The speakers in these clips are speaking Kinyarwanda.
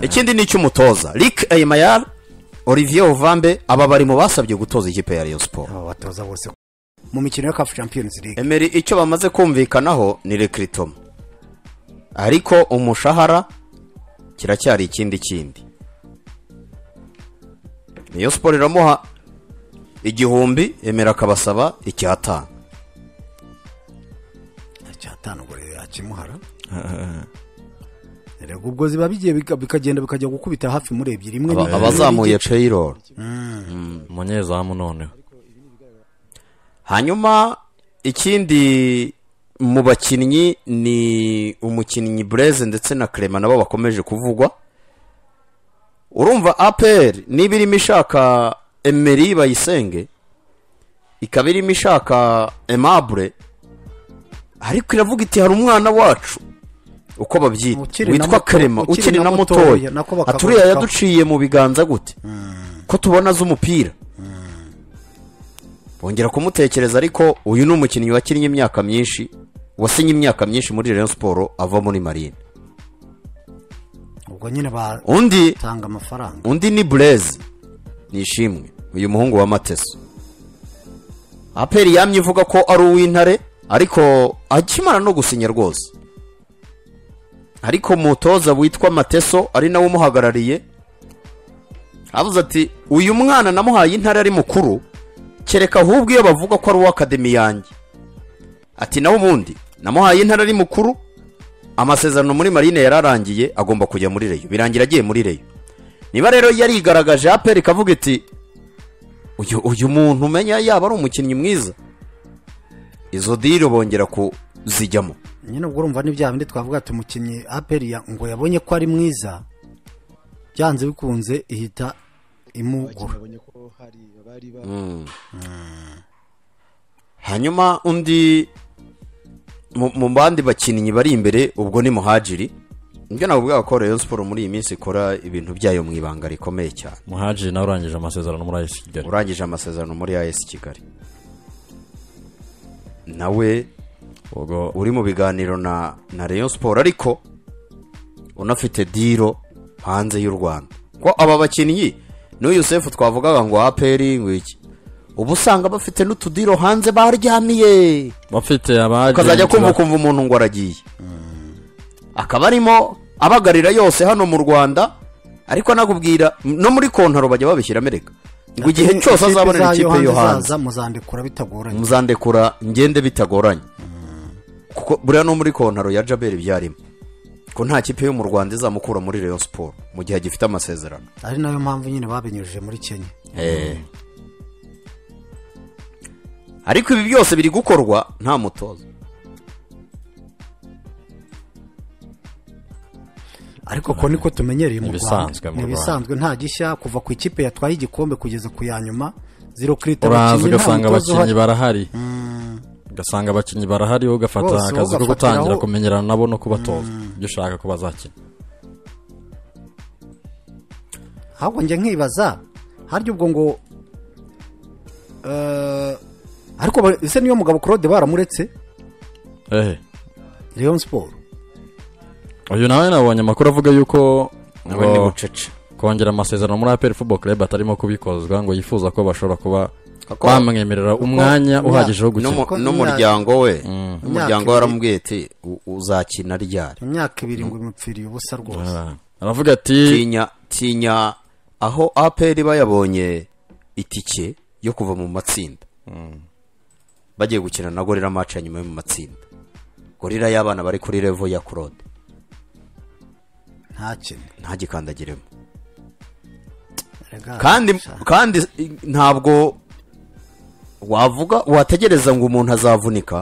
ikindi ni icy'umutoza Rick Ayimayar Olivier Ovambe aba bari mu basabye gutoza ikipe ya Rayon Sport aba batoza bose mu mikino ya kafu champions league Emery icyo bamaze kumvikanaho ni Recruitment ariko umushahara kiracyari ikindi kindi Rayon Sport iramuha igihumbi Emery akabasaba icyatanu cyatanu ubwo rero yakimuhara rego ubwo ziba bigiye bika- bikagenda bikajya gukubita hafi muri ebyiri imwe Aba- ni- abazamuye payroll umunyezamu noneho hanyuma ikindi mu bakinnyi ni umukinnyi bureze ndetse na Clement nabo bakomeje kuvugwa urumva aperi niba irimo ishaka emeri bayisenge ikaba irimo ishaka emabure ariko iravuga iti hari umwana wacu uko babyita Ukiri na witwa muto- Clement ukiri na mutoya nako bakavuga aturiya ko- yaduciye mu biganza gute ko tubona z'umupira bongera kumutekereza ariko uyu ni umukinnyi wakinnye imyaka myinshi wasinye imyaka myinshi muri Rayon Sport ava muri Marine ubwo nyine batanga undi amafaranga undi ni Blaise nishimwe uyu muhungu wa Mateso aperi yamye ivuga ko ari uw'intare ariko akimara no gusinya rwose ariko umutoza witwa Mateso ari nawe umuhagarariye avuze ati uyu mwana namuhaye intare ari mukuru kereka ahubwo iyo bavuga ko ari uw'akademi yanjye ati nawe ubundi namuhaye intare ari mukuru amasezerano muri marine yararangiye agomba kujya muri reyo birangira agiye muri reyo niba rero yarigaragaje aperi ikavuga iti uyu uyu muntu umenya yaba ari umukinnyi mwiza izo diri bongera kuzijyamo nyine ubwo urumva ni bya bindi twavuga ati umukinnyi aperi ya- ngo yabonye ko ari mwiza byanze bikunze ihita imugura babonye ko hari abari ba hanyuma undi mu- mu bandi bakinnyi bari imbere ubwo ni muhajiri nibyo navuga ko Rayon Sport muri iyi minsi ikora ibintu byayo mu ibanga rikomeye cyane muhajiri nawe urangije amasezerano muri ayisi kigali urangije amasezerano muri AS Kigali nawe ubwo uri mu biganiro na na Rayon Sport ariko unafite diro hanze y'u Rwanda ko aba bakinnyi n'uyu Sefu twavugaga ngo aperi ngo iki ubu usanga bafite n'utudiro hanze baryamiye bafite abajenti ukazajya kumva kumva umuntu ngo aragiye akaba arimo abagarira yose hano mu Rwanda ariko anakubwira no muri kontaro bajya babishyira amereka ngo igihe cyose azabonera ikipe yo hanze muzandikura bitagoranye muzandekura ngende bitagoranye kuko buriya no muri kontaro ya jaberi byarimo ko nta kipe yo mu rwanda izamukura muri Rayon Sport mu gihe agifite amasezerano ari nayo mpamvu nyine babinyujije muri kenya ariko ibi byose biri gukorwa nta mutoza ariko ko niko tumenyereye mu Ni Rwanda ibisanzwe mu ni Rwanda. ibisanzwe nta gishya kuva ku ikipe yatwaye igikombe kugeza ku ya nyuma zero kirita uraza ugasanga abakinnyi barahari ugasanga abakinnyi barahari wowe ugafata Bose, akazi ko ugafatiraho- gutangira kumenyerana nabo no kubatoza ibyo ushaka ko bazakina ahubwo njya nkibaza harya ubwo ngo eh, ariko ba- ese niyo mugabo Claude baramuretse ehe Rayon Sport uyu nawe nabonye amakuru avuga yuko nawe ngo ni bucece kongera amasezerano muri aperi football club atarimo kubikozwa ngo yifuza ko bashobora kuba Kuko- bamwemerera umwanya imyaka- uhagije wo gukina N'umu- Kuko n'umuryango we n'umuryango we Imyaka aramubwiye ati "U- uzakina ryari imyaka ibiri ngo imupfiriye ubusa rwose Ah. aravuga ati tinya tinya aho aperi bayabonye itike yo kuva mu matsinda bagiye gukina na gorira match ya nyuma yo mu matsinda gorira y'abana bari kuri revo ya claude ntakine ntagikandagiremo Erega, kandi sha, kandi i- ntabwo wavuga wategereza ngo umuntu azavunika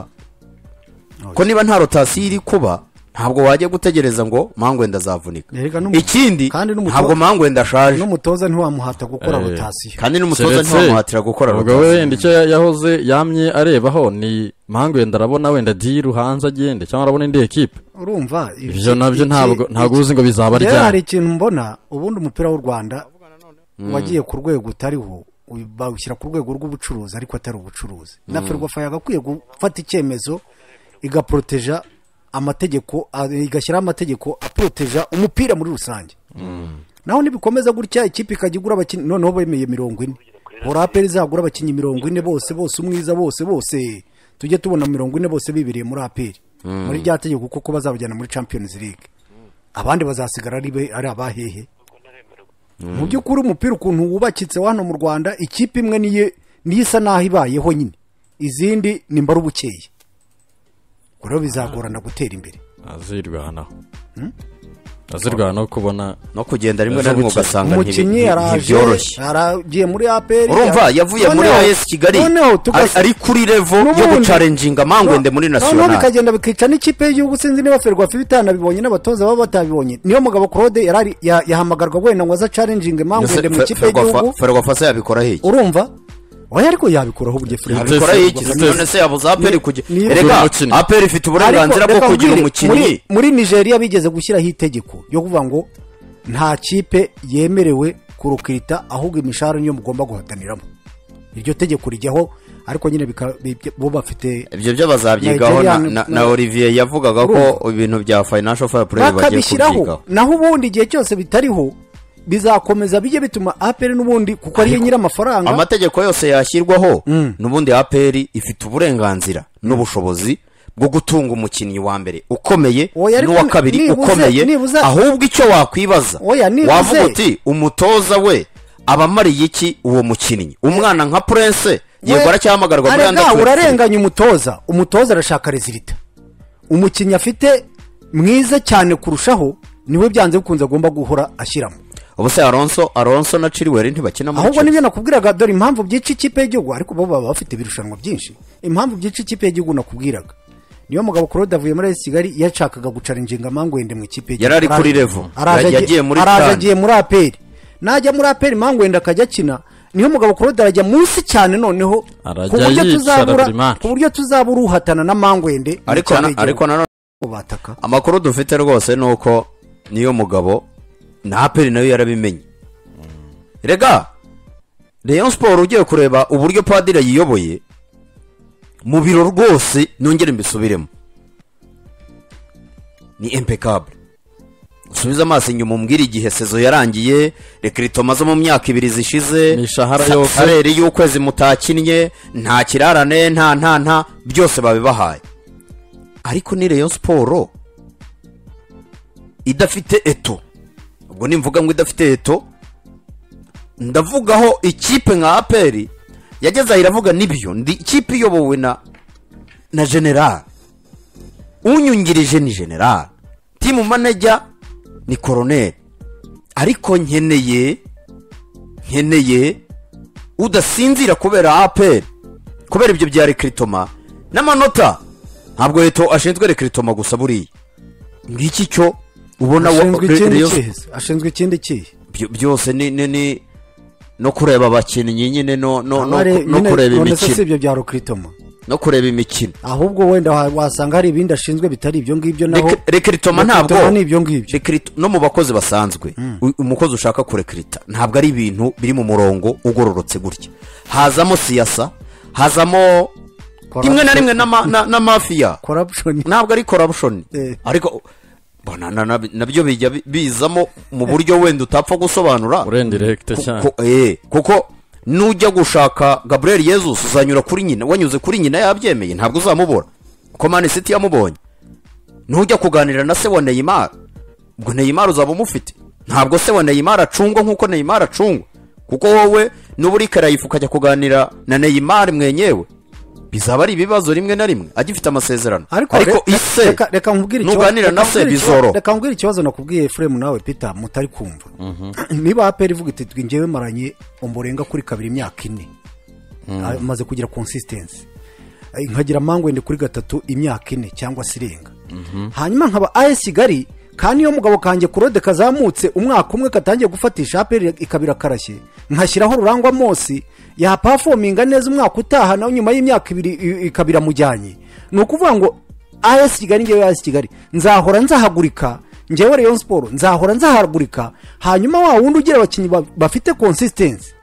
ko niba nta rotasiyo iri kuba ntabwo wajya gutegereza ngo mangwenda azavunika Erega n'umu- ikindi kandi n'umuto- ntabwo mangwenda ashaje n'umutoza ntiwamuhata gukora Eh. rotasiyo kandi n'umutoza Keretse- ntiwamuhatira gukora ubwo rotasiyo wenda icyo ya- yahoze yamye arebaho ni mpamvu wenda arabona wenda diru hanze agende cyangwa arabona indi ekipe urumva ibyo nabyo ntabwo ntabwo uzi uzi ngo bizaba rero hari ryari ikintu mbona ubundi umupira w'u rwanda wagiye ku rwego utariho uyu- bawushyira ku rwego rw'ubucuruzi ariko atari ubucuruzi na ferwafa yagakwiye gufata icyemezo igaporoteja amategeko a- igashyiraho amategeko aporoteja umupira muri rusange naho ntibikomeza gutya ikipe ikajya igura abakinnyi noneho bemeye mirongo ine hora aperi izagura abakinnyi mirongo ine bose bose umwiza bose bose tujye tubona mirongo ine bose bibereye muri aperi muri rya tegeko kuko bazabajyana muri champions league abandi bazasigara ari be- ari abahehe mu by'ukuri umupira ukuntu wubakitse wa hano mu rwanda ikipe imwe niyo niyo isa naho ibayeho nyine izindi ni mbaru bukeye ubwo rero bizagorana gutera imbere azirwanaho azirwanaho kubona no kugenda rimwe na rimwe Yavukiye. ugasanga ntibi- umukinnyi nti- araje ntibyoroshye aragiye muri aperi urumva yavuye muri Noneho- as kigali noneho ari- tugasa- ari kuri revo yo n'ubundi- gucarenjinga amangwende muri No- noneho nasiyonari bikagenda bikica n'ikipe y'igihugu sinzi niba ferwafa ibitanabibonye n'abatoza baba batabibonye niyo mugabo claude yarari- ya- yahamagarwa wenda ngo aze acarenjinge mangwende mu ikipe y'igihugu ferwafasa yabikora hiki urumva oya ariko yabikuraho uburyo furere yabikora Mutesi- hiki Mutesi- none se yabuze aperi ni- kugira erega umukinnyi. aperi ifite Ariko uburenganzira bwo reka kugira nkubwire, umukinnyi muri- muri nigeria bigeze gushyiraho itegeko ryo kuvuga ngo nta kipe yemerewe kurukirita ahubwo imishahara niyo mugomba guhataniramo iryo tegeko rijyaho ariko nyine bika- bi- bo bafite ibyo byo bazabyigaho na, Nigerian- na, na olivier yavugaga ko ibintu bya financial fair play bagiye bakabishyiraho kubyigaho naho ubundi igihe cyose bitariho bizakomeza bijye bituma apr n'ubundi kuko ariyo nyir'amafaranga amategeko yose yashyirwaho Mm. n'ubundi aperi ifite uburenganzira n'ubushobozi bwo gutunga umukinnyi wa mbere ukomeye Oya, ariko n'uwa kabiri nibuze- ukomeye nibuze- ahubwo icyo wakwibaza Oya, nibuze- wavuga uti umutoza we abamariye iki uwo mukinnyi umwana nka prince yego aracyahamagarwa muri arega under 23. urarenganya umutoza umutoza arashaka rezilita umukinnyi afite mwiza cyane kurushaho niwe byanze bikunze agomba guhora ashyiramo ubuse alonso alonso na chilwell ntibakina muri ahubwo Chelsea. nibyo nakubwiraga dore impamvu byica ikipe y'igihugu ariko bo baba bafite ibirushanwa byinshi impamvu byica ikipe y'igihugu nakubwiraga niyo mugabo claude avuye muri AS kigali yashakaga gucarinjinga mangwende mu ikipe y'igihugu. Yari ari kuri Araje- level. araje Ya- agiye- yagiye muri araje CAN. agiye muri aperi najya muri aperi mangwende akajya akina niyo mugabo claude arajya munsi cyane noneho Arajya ku buryo yicara tuzabura buri match. ku buryo tuzabura uhatana na mangwende mu ariko ikipe na- y'igihugu. ariko nanone bataka amakuru dufite rwose ni uko niyo mugabo na aperi nayo yarabimenye rega Rayon siporo ugiye kureba uburyo padiri yiyoboye mu biro rwose nongere mbisubiremo ni impecable usubize amaso inyuma umbwire igihe sezo yarangiye rekiritomo zo mu myaka ibiri zishize Imishahara sa- yose. salary y'ukwezi mutakinnye nta kirarane nta nta nta byose babibahaye ariko ni Rayon siporo idafite eto ubwo nimvuga ngo idafite eto ndavugaho ikipe nka aperi yageze aho iravuga n'ibyo ndi ikipe iyobowe na na general unyungirije ni general timu manager ni koroneri ariko nkeneye nkeneye udasinzira kubera aperi kubera ibyo bya rekiritoma n'amanota ntabwo leta ashinzwe rekiritoma gusa buriya ngiki cyo ubona wa- ashinzwe ikindi Rayon kihe ashinzwe ikindi kihe byo- byose ni ni ni no kureba abakinnyi nyine no no no, Abare- no nyine kureba none se si imikino ibyo bya rukritoma no kureba imikino ahubwo wenda wa- wasanga hari ibindi ashinzwe bitari ibyo ngibyo naho Rek- rekiritoma Rekiritoma ntabwo ni ibyo ngibyo rekirito no mu bakozi basanzwe u- umukozi ushaka kurekirita ntabwo ari ibintu biri mu murongo ugororotse gutya hazamo siyasa hazamo rimwe na rimwe n'ama- na- n'amafiya corruption ntabwo ari corruption Eh. ariko bona na- na- nabyo bijya bi- bizamo mu buryo wenda utapfa gusobanura urenga irekite cyane Ko- eh, kuko nujya gushaka gaburiyeli yezus uzanyura kuri nyina wanyuze kuri nyina yabyemeye ntabwo uzamubura kuko mani siti yamubonye nujya kuganira na se wa neyimari ubwo neyimari uzaba umufite ntabwo se wa neyimari acungwa nk'uko neyimari acungwa kuko wowe nuba uri karayifu ukajya kuganira na neyimari mwenyewe bizaba ari ibibazo rimwe na rimwe agifite amasezerano ariko re- ise reka- reka nkubwire ikibazo- nuganira na reka se nkubwire ikibazo- bizoro reka nkubwire ikibazo nakubwiye frame nawe peter mutari kumva niba aperi ivuga iti twe njyewe maranye umurenga kuri kabiri imyaka ine Ah, maze kugira consistency Ah, nkagira mangwende kuri gatatu imyaka ine cyangwa se irenga hanyuma nkaba as kigali kandi iyo mugabo kanjye kurode kazamutse umwaka umwe katangiye gufatisha aperi ikabira karashye nkashyiraho rurangwa mosi yapafominga neza umwaka utaha nawe nyuma y'imyaka ibiri i- ikabira mujyanye ni ukuvuga ngo as kigali ngewe as kigali nzahora nzahagurika ngewe rayon siporo nzahora nzahagurika hanyuma wa wundi ugira abakinnyi ba- bafite consistency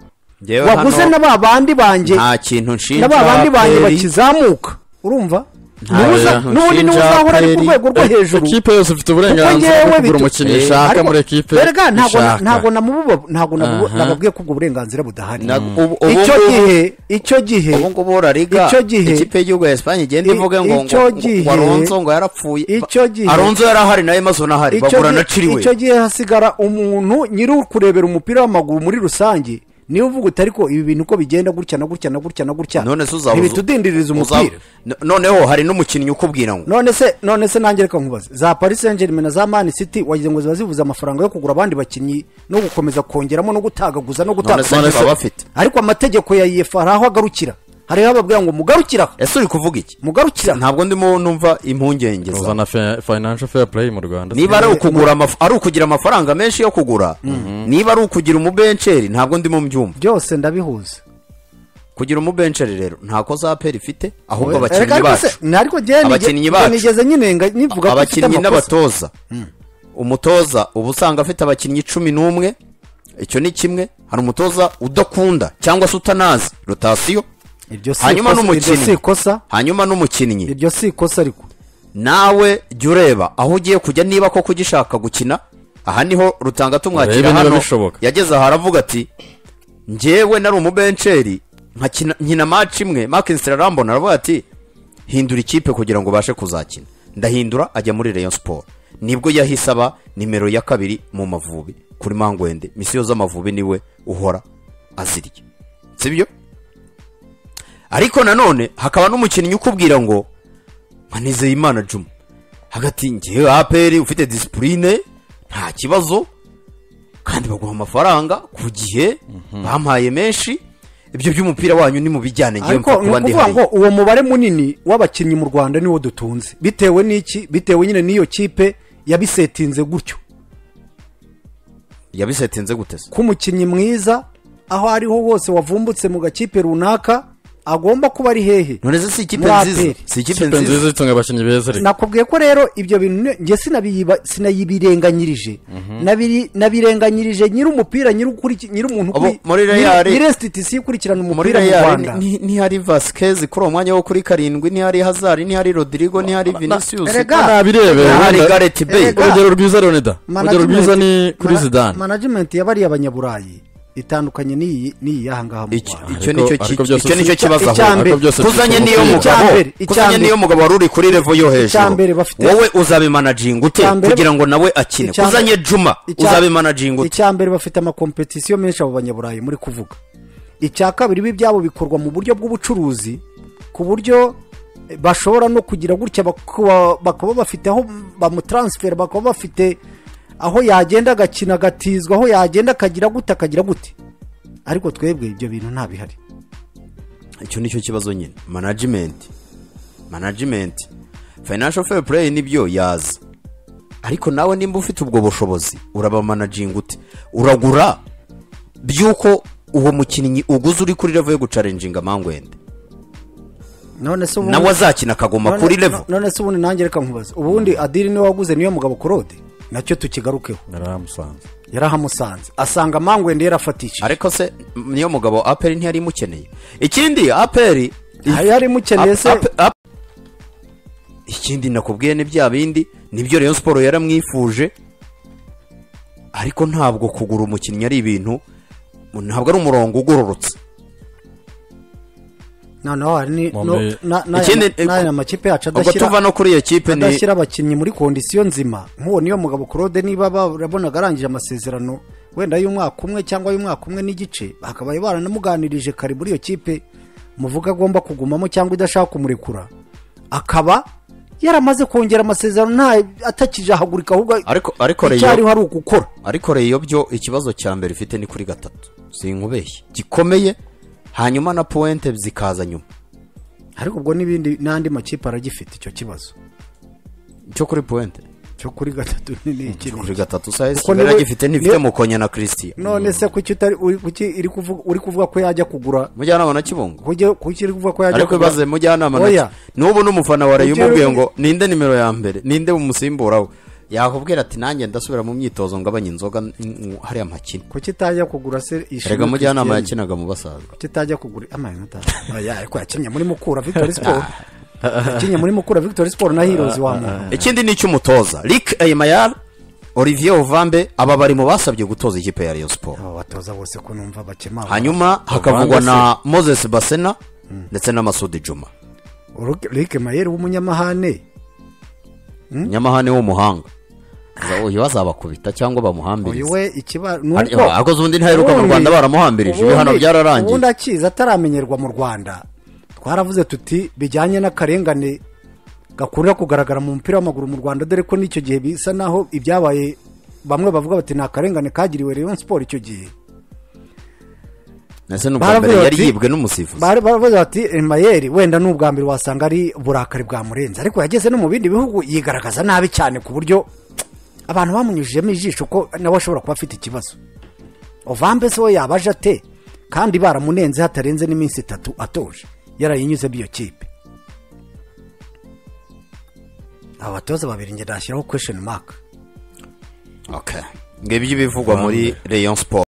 Njyewe hano waguze na ba bandi banjye nta kintu nshinja na ba bandi banjye APR. bakizamuka urumva Nuza- n'undi niwe uzahora ari ku rwego rwo hejuru ekipe yose ifite uburenganzira bwo kugura umukinnyi ishaka muri ekipe berega ntabwo na- ishaka. ntabwo namububa- ntabwo nabubu- Aha. nababwiye ko ubwo burenganzira budahari Na- ubu- ubu icyo ngubu- gihe icyo gihe ubu ngubu La Liga icyo gihe- ikipe y'igihugu ya esipanye igenda I- ivuga ngo icyo ngo gihe- ngo aronso ngo yarapfuye icyo gihe- aronso yarahari na emazo nahari icyo bagura gihe- na ciriwe icyo gihe hasigara umuntu nyiri ukurebera umupira w'amaguru muri rusange niba uvuga uti ariko ibi bintu uko bigenda gutya na gutya na gutya na gutya none se uzaba ntibitudindiriza uzaba- umupira no- noneho hari n'umukinnyi ukubwira ngo none se none se nanjye reka nkubaze za paris saint germain na za man city wagize ngo ziba zivuze amafaranga yo kugura abandi bakinnyi no gukomeza kongeramo no gutagaguza no none se gutakaza niba bafite ariko amategeko ya iyefu hari aho agarukira hariho ababwira ngo mugarukire aha ese uri kuvuga iki mugarukire aha ntabwo ndimo numva impungenge zawe. uzana fe- financial fair play mu rwanda niba ari ukugura amaf- ari ukugira amafaranga menshi yo kugura niba ari ukugira umubenceri ntabwo ndimo mbyumva byose ndabihuza kugira umubenceri rero ntako za peri ifite ahubwo abakinnyi Erega ariko bacu se- na- ariko njye nige- Abakinnyi bacu. nigeze nyinenga nivuga ko mfite abakinnyi amakosa n'abatoza umutoza uba usanga afite abakinnyi cumi n'umwe icyo ni kimwe hari umutoza udakunda cyangwa se utanazi rotasiyo iryo si hanyuma ikosa- iryo si n'umukinnyi ikosa hanyuma n'umukinnyi iryo si ikosa ariko nawe jya ureba aho ugiye kujya niba koko ugishaka gukina aha niho rutanga Urebe tumwakira niba hano bishoboka. yageze aha aravuga ati njyewe nari umubenceri nkakina- nkina maci imwe makinisitiri arambona aravuga ati hindura ikipe kugira ngo ubashe kuzakina ndahindura ajya muri Rayon siporo nibwo yahise aba nimero ya kabiri mu mavubi kuri mangwende misiyo z'amavubi niwe uhora azirya sibyo ariko nanone hakaba n'umukinnyi ukubwira ngo manizeye imana juma hagati ngewe aperi ufite disipurine nta kibazo kandi baguha amafaranga ku gihe bampaye menshi ibyo by'umupira wanyu ni mu bijyane ngewe ariko mpfa ni kuba ndi ukuvuga hariya ngo uwo mubare munini w'abakinnyi mu rwanda niwo dutunze bitewe n'iki bitewe nyine n'iyo kipe yabisetinze gutyo yabisetinze gute se ko umukinnyi mwiza aho ariho hose wavumbutse mu gakipe runaka agomba kuba ari hehe none se si ikipe Muri nziza APR. si ikipe ikipe nziza nziza itunga abakinnyi beza reka nakubwiye ko rero ibyo bintu ne- njye sinabiyiba- sinabirenganyirije Nabiri- nabirenganyirije nyiri umupira nyiri ukuri- nyiri umuntu Abo ukuri- muri nyiri- Real- nyiri institusi ikurikirana muri umupira mu real rwanda ni- ntihari vasikezi kuri uwo mwanya wo kuri karindwi ntihari hazari ntihari rodirigo ntihari vinisiyusi Erega, nabirebera ntihari wenda- gareti beyi Erega, urugero rwiza leonida urugero Management- rwiza ni kuri mana- zidane management ya bariya banyaburayi itandukanye n'iyi n'iyi y'aha ngaha mu Iki- rwanda icyo nicyo Ariko- ki- ariko byose icyo nicyo si- kibazo icya aho mbere- kuzanye si- niyo si- icya mugabo mbere- icya kuzanye mbere- niyo mugabo wari uri kuri revo yo icya hejuru mbere bafite- wowe uzabimanajinga ute icya mbere- kugira ngo nawe akine icya mbere- kuzanye juma icya- uzabimanajinga ute icya mbere bafite amakompetisiyo menshi abo banyaburayi muri kuvuga icya kabiri ibi byabo bikorwa mu buryo bw'ubucuruzi ku buryo eh, bashobora no kugira gutya bakaba bakaba bafite aho bamutaransifera bakaba bafite aho yagenda agakina agatizwa aho yagenda akagira gute akagira gute ariko twebwe ibyo bintu nta bihari icyo nicyo kibazo nyine manajimenti manajimenti fayinasho feya pureyi nibyo yaza ariko nawe nimba ufite ubwo bushobozi urabamanajinga ute uragura by'uko uwo mukinnyi uguze uri kuri revo yo gucarenjinga mangwende none se ubundi- nawe azakina akagoma none- kuri revo none se ubundi nanjye reka nkubaze ubundi adiri niwe waguze niyo mugabo korode nacyo tukigarukeho naramusanze yarahamusanze asanga mangwende yarafatishije ariko se m- niyo mugabo aperi ntiyari imukeneye ikindi aperi hari hari mukeneye se Ap- ap- ikindi nakubwiye ni bya bindi nibyo Rayon siporo yaramwifuje ariko ntabwo kugura umukinnyi ari ibintu ntabwo ari umurongo ugororotse noneho hari ni- Mu no- mbere- na- na- Ikindi, na- n'aya amakipe yacu ubwo tuva adashyira no kuri iyo kipe ni adashyira abakinnyi muri kondisiyo nzima nk'uwo niyo mugabo claude niba barabonaga arangije amasezerano wenda y'umwaka umwe cyangwa y'umwaka umwe n'igice bakabaye baranamuganirije kare muri iyo kipe muvuga agomba kugumamo cyangwa idashaka kumurekura akaba yaramaze kongera amasezerano nta atakijahagurika ahubwo ariko ariko Rayon icyariho ari ugukora ariko Rayon byo ikibazo cya mbere ifite ni kuri gatatu sinkubeshye gikomeye hanyuma na puwente zikaza nyuma ariko ubwo n'ibindi n'andi makipe aragifite icyo kibazo cyo kuri puwente cyo kuri gatatu ni- ni iki cyo ni kuri gatatu saa Kuko sita niwe- yaragifite ntifite niwe- mukonya na christian none se kuki utari uri- kuki iri kuvuga uri kuvuga ko yajya kugura mujyanama na kibungo kuki kuki iri kuvuga ko yajya ariko ibaze mujyanama Oya. nacyo n'ubu n'umufana wa Rayon Ujye umubwiye uri- ngo ninde nimero ya mbere ninde umusimbura we yakubwira ati nanjye ndasubira mu myitozo ngabanya inzoga n- n- hariya mpakina kuki itajya kugura se ishimwe rega mujyanama Christian? yakinaga mu basaza kuki itajya kugura amayinota oya ariko yakinnye muri mukura victory sport yakinnye muri mukura victoire sport na heroes wa muntu ikindi ni icy'umutoza rick eyemayara olivier ovambe aba bari mu basabye gutoza ikipe ya rayon sport aba batoza bose ko numva bakemanga hanyuma hakavugwa na moses basena ndetse na masudi juma Rick Mayer w'umunyamahane nyamahane w'umuhanga Za- uyu bazabakubita cyangwa uyu bamuhambirize we ikiba ni Hari- uko- akoze ubundi ntaheruka mu ubundi- Rwanda baramuhambirije, ibi hano ubundi- byararangiye. ubundi akizi ataramenyerwa mu rwanda twaravuze tuti bijyanye n'akarengane gakunda kugaragara mu mupira w'amaguru mu rwanda dore ko n'icyo gihe bisa naho ibyabaye bamwe bavuga bati ni akarengane kagiriwe Rayon Sport icyo gihe ndetse n'ubwa mbere Baravuga yari bati- yibwe n'umusifuzi Bari- baravuze bati mayeri wenda ni ubwa mbere wasanga ari burakari bwamurenze ariko yageze no mu bindi bihugu yigaragaza nabi cyane ku buryo abantu bamunyujijemo ijisho ko nawe ashobora kuba afite ikibazo ovambe se we yabaje ate kandi baramunenze hatarenze n'iminsi itatu atuje yarayinyuze iyo kipe abatoza babiri njye nashyiraho kwesheni maka Okay. ngibyo ibivugwa muri rayon sport